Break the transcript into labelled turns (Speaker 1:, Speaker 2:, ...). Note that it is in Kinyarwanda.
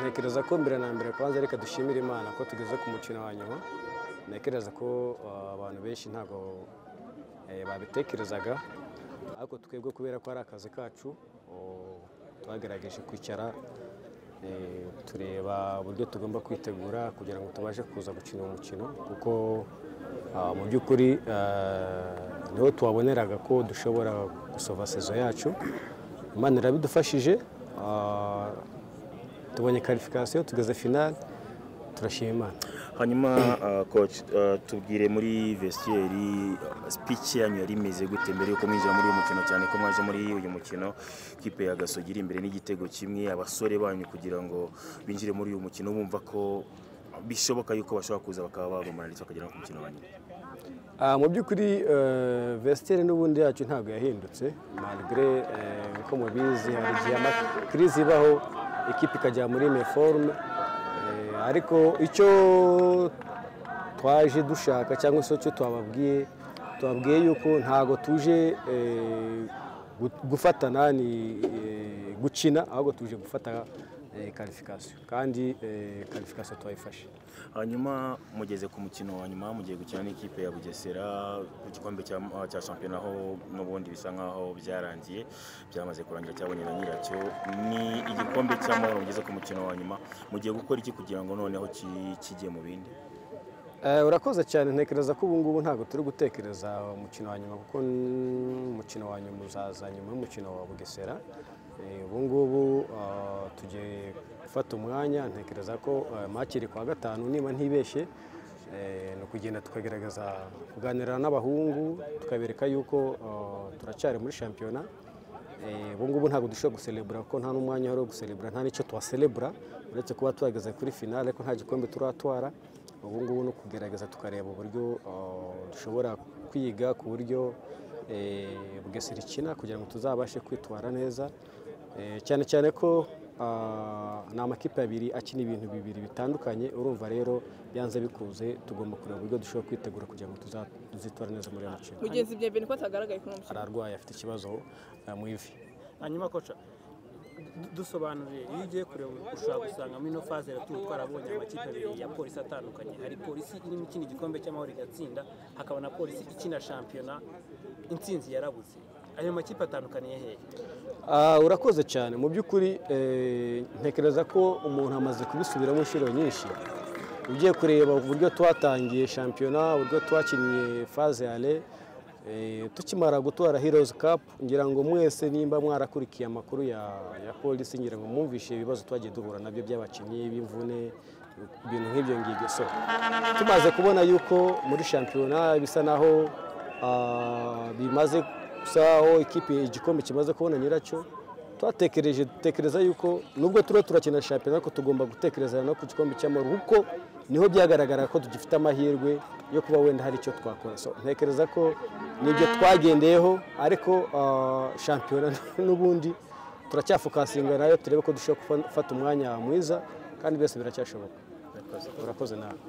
Speaker 1: ntekereza ko mbere na mbere kwanza reka dushimire imana ko tugeze ku mukino wa nyuma ntekereza ko ah, abantu benshi ntabwo eh, babitekerezaga ariko twebwe kubera ko ari akazi kacu oh, twagerageje kwicara eh, tureba uburyo tugomba kwitegura kugira ngo tubashe kuza gukina uwo mukino kuko ah, mu by'ukuri ah, niho tuwaboneraga ko dushobora gusova sezo yacu imana irabidufashije ah, tubonye karifikasiyo tugeze finale turashima imana
Speaker 2: hanyuma ah, coach ah, tubwire muri vestiaire ah, speech yanyu yari imeze gute mbere yuko mwinjira muri uyu mukino cyane ko mwaje muri uyu mukino kipe ya gasogi iri imbere n'igitego kimwe abasore banyu kugira ngo binjire muri uyu mukino bumva ko bishoboka yuko bashobora kuza bakaba bagumana ndetse bakagera no ku mukino wa nyuma
Speaker 1: Ah, mu by'ukuri eh, vestiaire n'ubundi yacu ntabwo yahindutse malgre eh, uko mubizi hari igihe amakirizi ibaho ikipe ikajya muri meforme ariko icyo twaje dushaka cyangwa se icyo twababwiye twabwiye yuko ntabwo tuje eh, gu- gufatana ni eh, gukina ahubwo tuje gufata karifikasiyo kandi karifikasiyo twayifashe
Speaker 2: hanyuma mugeze ku mukino wa nyuma mugiye gukina n'ikipe ya bugesera ku gikombe cya cya shampiyona aho n'ubundi bisa nkaho byarangiye byamaze kurangira cyabonye na nyiracyo ni igikombe cy'amahoro mugeze ku mukino wa nyuma mugiye gukora iki kugira ngo noneho ki- kijye mu bindi
Speaker 1: Eh, urakoze cyane ntekereza ko ubu ngubu ntabwo turi gutekereza umukino wa nyuma kuko n- umukino wa nyuma uzaza nyuma y'umukino wa bugesera Eh, ubu ngubu ah, tugiye gufata umwanya ntekereza ko eh, match iri kuwa gatanu niba ntibeshye eh, ni ukugenda tukagerageza kuganira n'abahungu tukabereka yuko ah, turacyari muri shampiyona Eh, ubu ngubu ntabwo dushobora guselebura kuko nta n'umwanya wari wo guselebura nta n'icyo tuwaselebura uretse kuba twageze kuri finale ko nta gikombe turatwara ubu ngubu ni ukugerageza tukareba uburyo eh, dushobora kwiga ku buryo eh, bugesera ikina kugira ngo tuzabashe kwitwara neza Eh, cyane cyane ko ah, ni amakipe abiri akina ibintu bibiri bitandukanye urumva rero byanze bikunze tugomba kureba uburyo dushobora kwitegura kugira ngo tuza- tuzitwara neza muri iyo mikino
Speaker 3: mugenzi bya beni ko atagaragaye kuri uwo mukino
Speaker 1: ararwaye afite ikibazo eh, mu ivi
Speaker 4: hanyuma koca du- dusobanurire iyo ugiye kureba ushobora gusanga muri ino faze rero tuba twarabonye amakipe abiri ya polisi atandukanye hari polisi irimo ikina igikombe cy'amahoro igatsinda hakaba na polisi ikina shampiyona intsinzi yarabuze ayo makipe atandukaniye hehe
Speaker 1: Ah, urakoze cyane mu by'ukuri eh, ntekereza ko umuntu amaze kubisubiramo inshuro nyinshi ugiye kureba uburyo twatangiye shampiyona uburyo twakinnye faze ale eh, tukimara gutwara heroes cup ngira ngo mwese nimba mwarakurikiye amakuru ya, ya polisi ngira ngo mwumvishe ibibazo twagiye duhura nabyo by'abakinnyi b'imvune ibintu nk'ibyo ngibyo so tumaze kubona yuko muri shampiyona bisa naho Ah, bimaze gusa aho ikipe igikombe kimaze kubona nyiracyo twatekereje dutekereza yuko nubwo turiho turakina shampiyona ariko tugomba gutekereza no ku gikombe cy'amahoro kuko niho byagaragara ko tugifite amahirwe yo kuba wenda hari icyo twakora so ntekereza ko nibyo twagendeyeho ariko ah, shampiyona n'ubundi turacyafokasinga nayo turebe ko dushobora kufa- gufata umwanya mwiza kandi byose biracyashoboka urakoze nawe